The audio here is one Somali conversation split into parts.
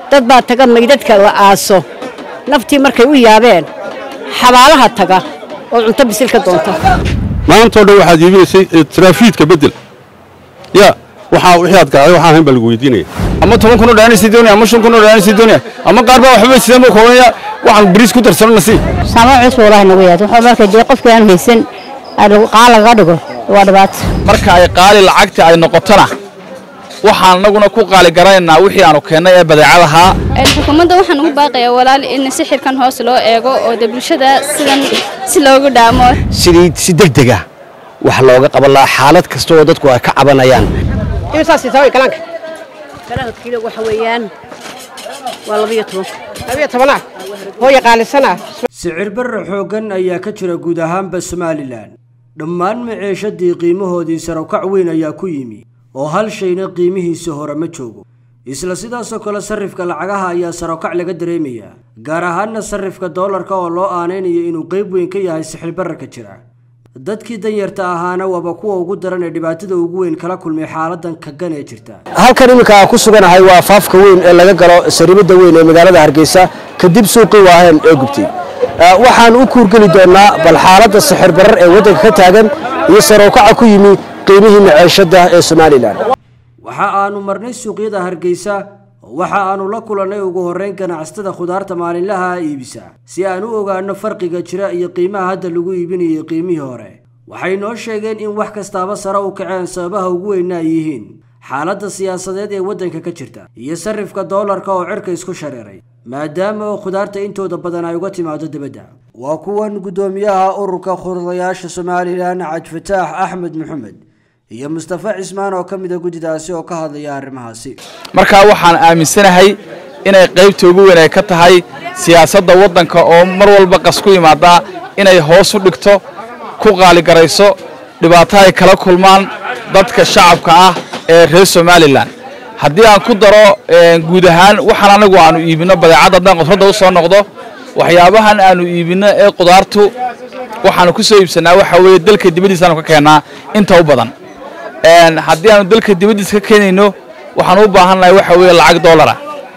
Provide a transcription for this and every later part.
dad baa taga maydadka la aaso naftii markay u yaabeen xabaalaha taga oo cunto bisil ka doonta maantao dhan waxaad iibinaysay taraafiidka bedel ya waxaa wixii aad garaday waxaan ahayn baa lagu weydiinaya ama toban kun oo dhaanaysa doonaya ama shan kun oo dhaanaysa doonaya ama qaar baa waxba sidaan buu koobanaya waxaan bariis ku darsano nasiib saamayn cusub walahi nagu yaad wuxuu marka dee qofkii aan haysan qaal lagaga dhigo waa dhibaato marka ay qaali lacagta ay noqotona waxaan anaguna ku qaali garanaynaa wixii aanu keennay ee badeecadahaa xukuumadda waxaan ugu baaqayaa walaal in sixirkan hoos loo eego oo dee bulshada sidan si loogu dhaamo sidii si degdega wax looga qaban lahaa xaalad kasta oo dadku ay ka cabanayaan kalaanka kalaanka kiilo waxa weeyaan waa labiyo toban labiyo tobanaa hooya qaalisana sicir barra xooggan ayaa ka jira guud ahaanba somalilan dhammaan maciishadii qiimahoodii sarawkac weyn ayaa ku yimi oo hal shayna qiimihiisa hore ma joogo isla sidaasoo kale sarrifka lacagaha ayaa sarawkac laga dareemayaa gaar ahaanna sarrifka doolarka oo loo aanaynayo inuu qayb weyn ka yahay sixir bararka jira dadkii danyarta ahaana waaba kuwa ugu daran ee dhibaatada ugu weyn kala kulmay xaaladan kagan ee jirta halkan iminka aan ku suganahay waa faafka weyn ee laga galo sariibada weyn ee magaalada hargeysa kadib suuqii waaheen ee gubtay waxaan u kuurgeli doonaa bal xaaladda sixir barar ee waddanka ka taagan iyo sarowkaca ku yimi qiimihii maciishada ee somalilan waxa aanu marnay suuqyada hargeysa waxa aanu la kulannay ugu horrayn ganacsatada khudaarta maalinlaha iibisa si aan u ogaano farqiga jira iyo qiimaha hadda lagu iibinayay qiimihii hore waxay noo sheegeen in wax kastaaba sare u kaceen sababaha ugu weyna ay yihiin xaaladda siyaasadeed ee waddanka ka jirta iyo sarrifka doolarka oo cirka isku shareeray maadaama oo khudaarta intooda badan ay uga timaado dibadda waa kuwan guddoomiyaha ururka khudadayaasha somalilan cabdifataax axmed maxamed iyo mustafa cismaan oo ka mida guddidaasi oo ka hadlaya arrimahaasi markaa waxaan aaminsanahay inay qaybta ugu weyn ay ka tahay siyaasadda waddanka oo mar walba qas ku imaadaa inay hoos u dhigto ku qaaligarayso dhibaato ay kala kulmaan dadka shacabka ah ee reer somalilan haddii aan ku daro guud ahaan waxaan anagu aanu iibinno badeecadda haddaan qudradda u soo noqdo waxyaabahan aanu iibinno ee qudaartu waxaanu ku soo iibsannaa waxa weeye dalka dibaddiisaanu ka keennaa inta u badan haddii aanu dalka dibaddiisa ka keenayno waxaan u baahan nahay waxa weeye lacag doolara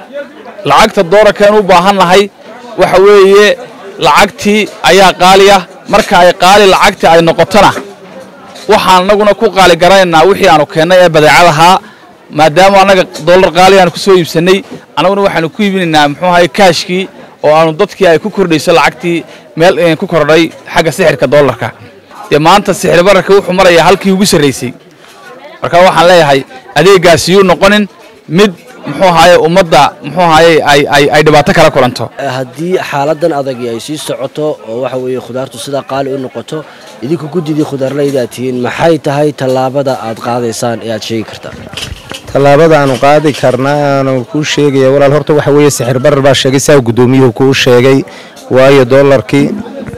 lacagta doolarkaanu u baahan nahay waxa weeye lacagtii ayaa qaaliya marka ay qaali lacagtii ay noqotona waxaan anaguna ku qaali garanaynaa wixii aanu keennay ee badeecadahaa maadaama annaga doolar qaali aanu ku soo iibsannay annaguna waxaanu ku iibinaynaa muxuu ahay kaashkii oo aanu dadkii ay ku kordhayso lacagtii meel ku kordhay xagga sixirka doolarka dee maanta sixir bararka wuxuu marayaa halkii ugu sarraysay marka waxaan leeyahay adeegaasi yuu noqonin mid muxuu ahaye ummadda muxuu ahaye ay dhibaato kala kulanto haddii xaaladan adagi ay sii socoto oo waxa weeye khudaartu sidaa qaali u noqoto idinku guddidii khudaarlayda aad tihiin maxay tahay tallaabada aad qaadaysaan ee aad sheegi kartaa tallaabada aanu qaadi karnaa aanu kuu sheegaya walaal horta waxa weeye sixir barar baa sheegay saa guddoomiyuhu kuu sheegay waayo doolarkii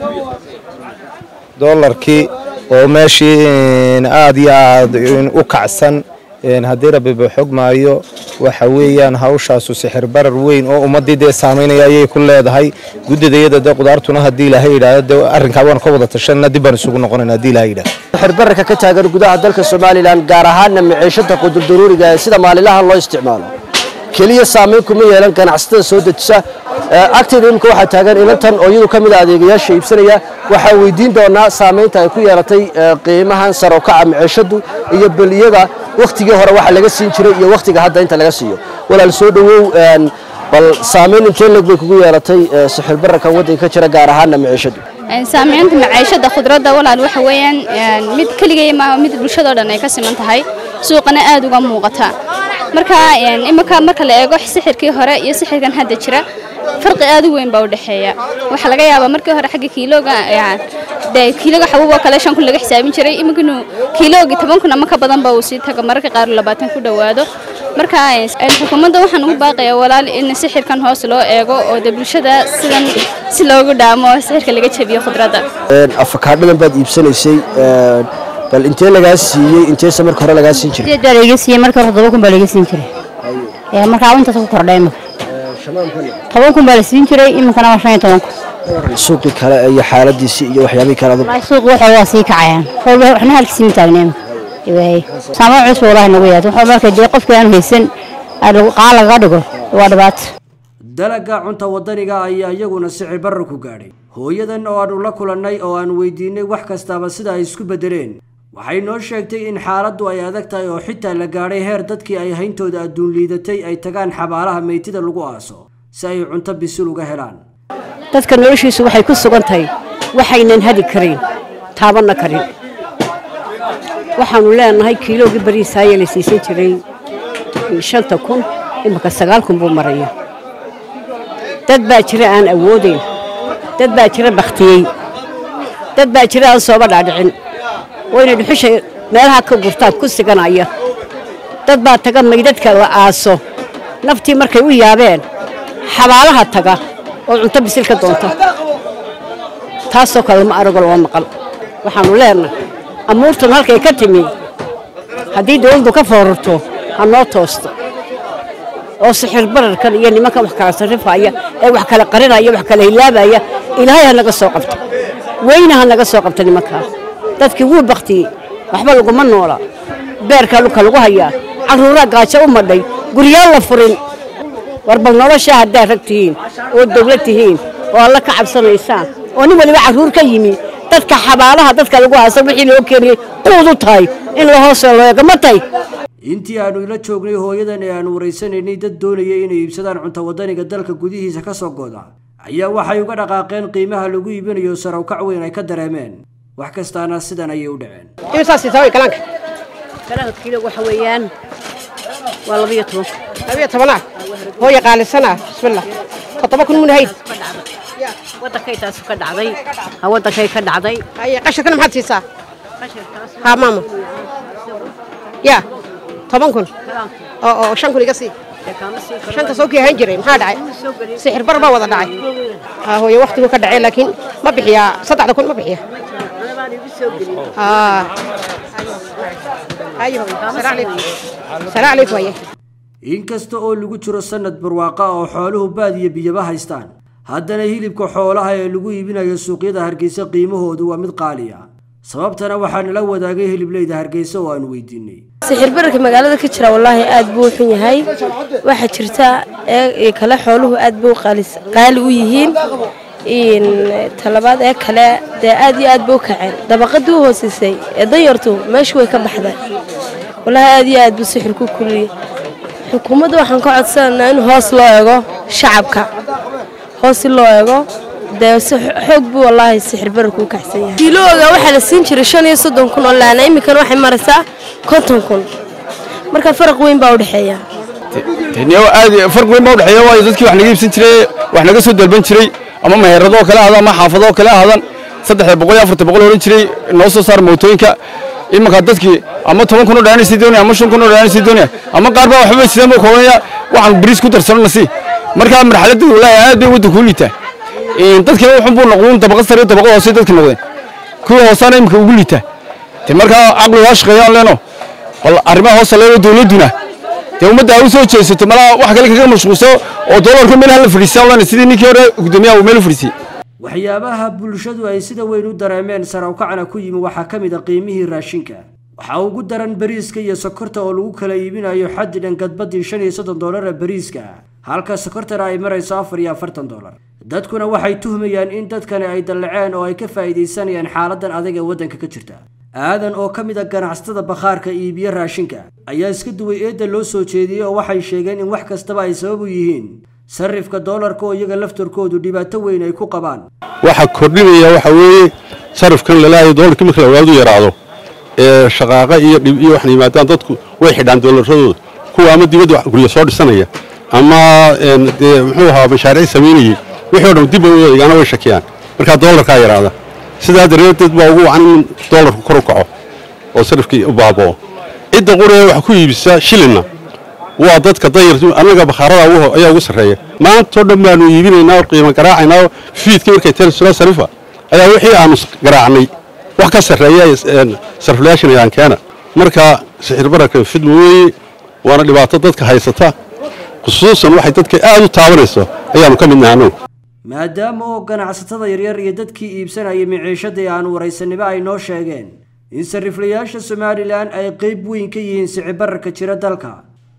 doolarkii oo meeshii aad iyo aad u kacsan haddii rabbiba xog maayo waxa weeyaan hawshaasu sixir barar weyn oo ummaddii dee saamaynaya ayay ku leedahay guddidayada dee qudaartuna haddii ilaahay yidhaahdo dee arrinkaa waan ka wada tashanna dib baan isugu noqonayna haddii ilaahay yidhahdo sixir bararka ka taagan gudaha dalka somalilan gaar ahaanna maciishada qudurdaruuriga ee sida maalinlaha loo isticmaalo keliya saamayn kuma yeelan ganacsatada soo dejisa agteeda imika waxaa taagan inantan oo iyadu ka mid a adeegayaasha iibsanaya waxaa weydiin doonaa saamaynta ay ku yeelatay qiimahan sarokaca maciishadu iyo beliyada wakhtigii hore waxa laga siin jiray iyo wakhtiga hadda inta laga siiyo walaal soo dhowow bal saamayn intee leg bay kugu yeelatay sixir bararkan waddanka ka jira gaar ahaanna maciishadu saamaynta maciishada khudradda walaal waxa weeyaan mid keligay ma mid bulshadoo dhan ay ka siman tahay suuqana aad uga muuqata marka imika marka la eego sixirkii hore iyo sixirkan hadda jira farqi aad u weyn baa u dhexeeya waxaa laga yaabaa markii hore xagga kiilooga dee kiiloga xabuub oo kale shan kun laga xisaabin jiray iminkanu kiiloogi toban kun ama ka badan ba uu sii tago mararka qaar labaatan ku dhowaado marka xukuumadda waxaan ugu baaqayaa walaal in sixirkan hoos loo eego oo dee bulshada sidan si loogu dhaamo sixirka laga jabiyo khudradda afakaadhadan baad iibsanaysay bal intee lagaa siiyey inteese marka hore lagaa siin jiray sideed baa laiga siiyey marka hore toban kun baa laiga siin jiray ee markaa intaas ku kordhay imika toban kun baa la siin jiray iminkana waa shan iyo toban kun suuqii kale iyo xaaladiisii iyo waxyaabihii kale adag walahi suuq waxa waa sii kacayaan kolba waxna halkiisii ma taagna imika waay saamayn cusub walahi nagu yaad wuxuu marka dee qofkii aan haysan qaal lagaga dhigo waa dhibaato dalagga cunta wadaniga ayaa iyaguna sicir barra ku gaadhay hooyadan oo aanu la kulannay oo aan weydiinay wax kastaaba sida ay isku beddeleen waxay noo sheegtay in xaaladdu ay adag tahay oo xitaa la gaadhay heer dadkii ay hayntooda adduun liidatay ay tagaan xabaalaha meytida lagu aaso si ay cunto bisil uga helaan dadka noloshiisu waxay ku sugan tahay waxaynan hadi karin taabanna karin waxaanu leenahay kiilowgii bariisaaye la siisan jiray shanta kun imika sagaal kun buu maraya dad baa jira aan awoodayn dad baa jira bakhtiyey dad baa jira aan sooba dhaadhicin wayna dhuxusha meelaha ka gurtaan ku siganaya dad baa taga maydadka la aaso naftii markay u yaabeen xabaalaha taga oo cunto bisil ka doonta taasoo kale ma arago loo maqal waxaannu leenahay amuurtan halkay ka timi haddii dawladdu ka foorarto ha noo toosto oo sixir bararkan iyo nimankan wax kala sarrifaya ee wax kala qarinaya wax kala hilaabaya ilaahay ha naga soo qabto weyna ha naga soo qabto nimankaas dadkii wuu baktiyey waxba laguma noola beerkaa dhulka lagu hayaa carruuraa gaajo u madhay guryaan la furin war bal noloshaa haddaad rag tihiin oo dawlad tihiin oo alla ka cabsanaysaan oo nin waliba carruur ka yimi dadka xabaalaha dadka lagu haasa wixii loo keeniyey quudu tahay in la hoosoo loo eego ma tahay intii aanu ila joognay hooyadan ee aanu waraysanaynay dad doonaya inay iibsadaan cunto wadaniga dalka gudihiisa ka soo gooda ayaa waxay uga dhaqaaqeen qiimaha lagu iibinayo sarawkac weyn ay ka dareemeen wax kastaana sidan ayay u dhaceen imisaas taaway kalaanka kalaanka kiilo waxa weeyaan waa labiyo toban labiyo tobanaa hooya qaalisana bismillah toddoba kun mun hayd wadankay taasu ka dhacday ha wadankay ka dhacday haye qashirkana maxaad siisaa haa maama ya toban kun oo oo shan kun iga sii shanta soo kii ahaan jiray maxaa dhacay sixir bar baa wada dhacay haa hooye waktigu ka dhacay laakiin ma bixiyaa saddexda kun ma bixiya haa haye hooye salaa calaykum salaa calaykum haye inkasta oo lagu jiro sanad barwaaqa oo xooluhu baadiyo biyaba haystaan haddana hilibka xoolaha ee lagu iibinayo suuqyada hargeysa qiimahoodu waa mid qaali ah sababtana waxaa nala wadaagay hiliblayda hargeysa oo aanu weydiinay sixir bararka magaalada ka jira wallaahi aad buu u xun yahay waxaa jirta ee kale xooluhu aad buu qaali u yihiin talabaad ee kale dee aad iyo aad buu u kaceen dabaqadii u hooseysay ee danyartu meeshu way ka baxday wallaahi aad iyo aad buu sixir ku kuliyey xukuumadda waxaan ka codsanaynaa in hoos loo eego shacabka hoos si loo eego dee si xoog buu wallaahi sixir bararku u kacsan yahay kiilooga waxaa la siin jiray shan iyo soddon kun oo laana iminkana waxay maraysaa konton kun marka faraq weyn baa u dhexeeya aad farq weyn baa u dhexeeya waayo dadkii wax naga iibsan jiray wax naga soo dalban jiray ama meheradoo kale ahaadan ama xaafadoo kale ahaadan saddexda boqol iyo afarta boqol odhan jiray noo soo saar mootooyinka imanka dadkii ama toban kun oo dhaanaysi doonaya ama shan kun oo dhaanaysi doonaya ama qaar baa waxba sidaan buu koobanaya waxaan bariis ku darsanona si markaa marxaladda wallaahi aad bay waddanku u liitaa dadkina wuxun buu noqdun dabaqa sare dabaqa hoose dadka noqdeen kuwa hoosaana iminka ugu liitaa te markaa caqli waa shaqeeyaan leeno bal arrimaha hoose leeno dowladduna dee ummadda ha u soo jeesato malaa wax kale kaga mashquulso oo doolarka meel hala fadhiisaan leena sidii ninkii hore guddoomiyaha uu meel u fadhiisiyey waxyaabaha bulshadu ay sida weyn u dareemeen sarawkacna ku yimi waxaa ka mid a qiimihii raashinka waxaa ugu daran bariiska iyo sokorta oo lagu kala iibinayo xaddi dhan gadbadii shan iyo soddon doolara bariiska halka sokortana ay marayso afar iyo afartan doolar dadkuna waxay tuhmayaan in dadkani ay dallaceen oo ay ka faa'iidaysanayaan xaaladan adag ee waddanka ka jirta aadan oo ka mid a ganacsatada bakhaarka iibiyo raashinka ayaa iska duway eedda loo soo jeediyey oo waxay sheegeen in wax kastaba ay sabab u yihiin sarifka doolarka oo iyaga laftarkoodu dhibaato weyn ay ku qabaan waxaa kordhinaya waxa weeye sarifkan lalaayo doolarkii marka lawaadu yaraado ee shaqaaqa iyo dhib iyo waxna yimaadaan dadku way xidhaan doolarradooda kuwa ama dibadda guryo soo dhisanaya ama dee muxuu ahaa mashaariic samaynayey wixii o dhan dib bay u eegaana way shakiyaan markaa doolarkaa yaraada sidaa daraadeed baa ugu wacan in doolarku kor u kaco oo sarifkii u baaba'o cidda quree wax ku iibisa shilinna waa dadka dayartu annaga bakhaarada ayaa ugu sarreeya maantao dhan baanu iibinaynaa oo qiimo garaacaynaa fiidkii markay teen sula sarifa ayaa wixii aanu garaacnay wax ka sarreeya sariflayaashan ayaan keena marka sixir bararkan fidma weeye waana dhibaato dadka haysata khusuusan waxay dadka aad u taabanayso ayaanu ka midnahay annagu maadaama oo ganacsatada yaryar iyo dadkii iibsanaya miciishadii aanu waraysanimo ay noo sheegeen in sariflayaasha somalilan ay qayb weyn ka yihiin sicibararka jira dalka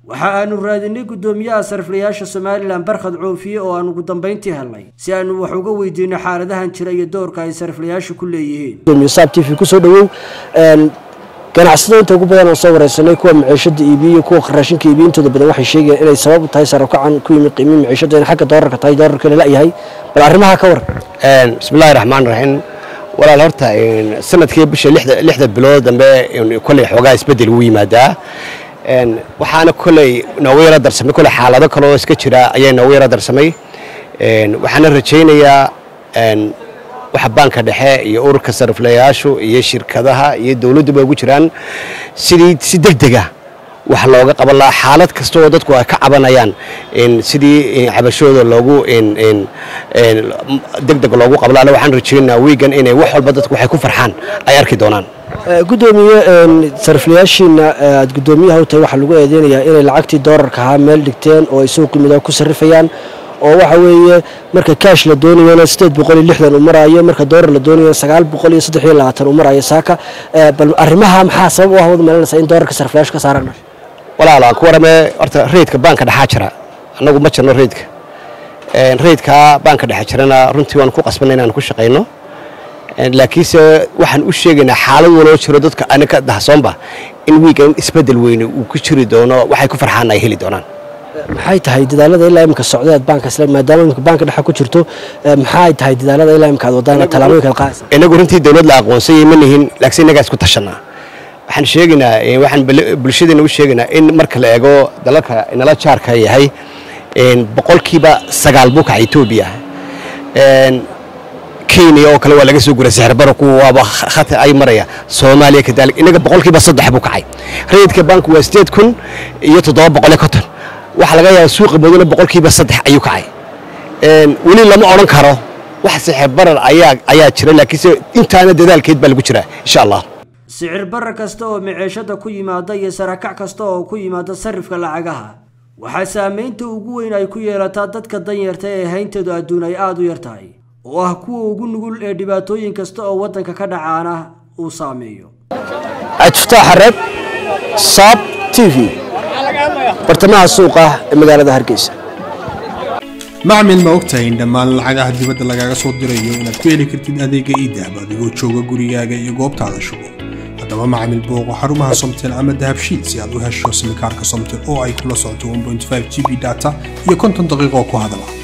waxa aanu raadinay guddoomiyaha sariflayaasha somalilan barkhad coofiye oo aan ugu dambayntii helnay si aanu wax uga weydiino xaaladahan jira iyo doorka ay sariflayaashu ku leeyihiin saab t v kusoo dhawow ganacsada inta ugu badan oo soo wareysanay kuwa maciishada iibiya iyo kuwa raashinka iibiya intooda badan waxay sheegayaan inay sabab u tahay sarafkacan ku yimid qiimihii maciishada in xagga doolarka tahay doolarka la la'yahay bal arrimaha ka war bismillahi raxmaan raxiim walaal horta sanadkii bisha lixda bilood dambe koley xoogaa isbedel ugu yimaadaa waxaana koley noogu yaro darsamay koley xaalado kaloo iska jira ayaa noogu yaro darsamay waxaana rajaynayaa waxa baanka dhexe iyo ururka sariflayaashu iyo shirkadaha iyo dowladduba ugu jiraan sidii si degdega wax looga qaban lahaa xaalad kasta oo dadku ay ka cabanayaan sidii cabashooda loogu degdeg loogu qaban lahaa waxaan rajaynayaa wiigan inay wax walba dadku waxay ku farxaan ay arki doonaan gudoomiye sariflayaashiina aad gudoomiyaha u tahay waxaa lagu eedeynayaa inay lacagtii doolarka ahaa meel dhigteen oo ay suuqi midaa ku sarrifayaan oo waxa weeye marka kaash la doonayana sideed boqol iyo lixdan uu maraayo marka doolar la doonayana sagaal boqol iyo saddex iyo labaatan uu maraayo saaka bal arrimaha maxaa sabab u ah wad meelanaysaa in doolarka sariflayaashu ka saaraan walaal aan ku warame horta reydka baanka dhexaa jira annagu ma jirno reydka reydka baanka dhexe jirana runtii waan ku qasbanay inaan ku shaqayno laakiinse waxaan u sheegaynaa xaalad waloo jiro dadka aniga dahsoonba in wiigan isbedel weyne uu ku jiri doono waxay ku farxaan ay heli doonaan maxay tahay dadaalada ilaa imika socdeed baanka isla maadaama imika baanka dhexe ku jirto maxay tahay dadaalada ilaa imika aad wadaan tallaabooyinka aad qaadaysa inagu runtii dowlad la aqoonsayay ma nihin laakiin innagaa isku tashanaa waxaan sheegaynaa waxaan bulshadeena u sheegaynaa in marka la eego dalalka inala jaarka yahay boqolkiiba sagaal buu kaca etoobiya kenya oo kale waa laga soo guray sixrbaro kuwa waaba khata ay maraya soomaaliya kadalik inaga boqolkiiba saddex buu kacay rayidka bank waa sideed kun iyo toddoba boqol iyo konton waxaa laga yaabaa suuqa maduna boqolkiiba saddex ayuu kacay weli lama odhan karo wax sixirbarar ayaa ayaa jira laakiinse intaana dadaalkeed baa lagu jiraa insha allah sicir barar kasta oo maciishada ku yimaada iyo sarakac kasta oo ku yimaada sarifka lacagaha waxaa saamaynta ugu weyn ay ku yeelataa dadka danyarta ee haynteedu adduun ay aada u yar tahay oo ah kuwa ugu nugul ee dhibaatooyin kasta oo waddanka ka dhacaana uu saameeyo cabdifataax xareed saab t v bartamaha suuqa ee magaalada hargeysa macmil ma ogtahay in dhammaan lacagaha dibadda lagaaga soo dirayo inaad ku heli kartid adeega iidahab adigoo jooga gurigaaga iyo goobtaada shugo haddaba macmil booqo xarumaha somtel ama dahabshiid si aad u hesho simikaarka somtel oo ay kula socoto g b data iyo konton daqiiqo ku hadala